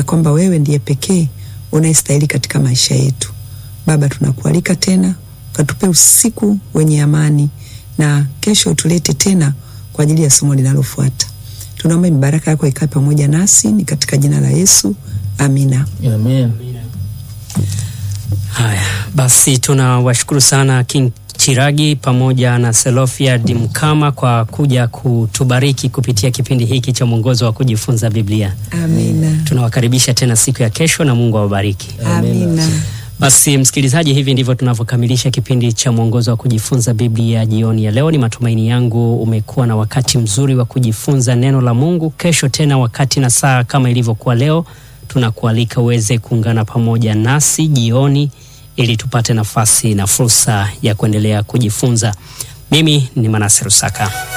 kwamba wewe ndiye pekee unayestahili katika maisha yetu. Baba, tunakualika tena ukatupe usiku wenye amani, na kesho tulete tena kwa ajili ya somo linalofuata. Tunaomba mibaraka yako ikae pamoja nasi, ni katika jina la Yesu, amina. Amen. Haya basi, tunawashukuru sana King Chiragi pamoja na Selofia Dimkama kwa kuja kutubariki kupitia kipindi hiki cha mwongozo wa kujifunza Biblia. Amina, Tunawakaribisha tena siku ya kesho na Mungu awabariki. amina. Basi msikilizaji, hivi ndivyo tunavyokamilisha kipindi cha mwongozo wa kujifunza Biblia jioni ya leo. Ni matumaini yangu umekuwa na wakati mzuri wa kujifunza neno la Mungu. Kesho tena wakati na saa kama ilivyokuwa leo, tunakualika uweze kuungana pamoja nasi jioni ili tupate nafasi na fursa ya kuendelea kujifunza. Mimi ni Manase Rusaka.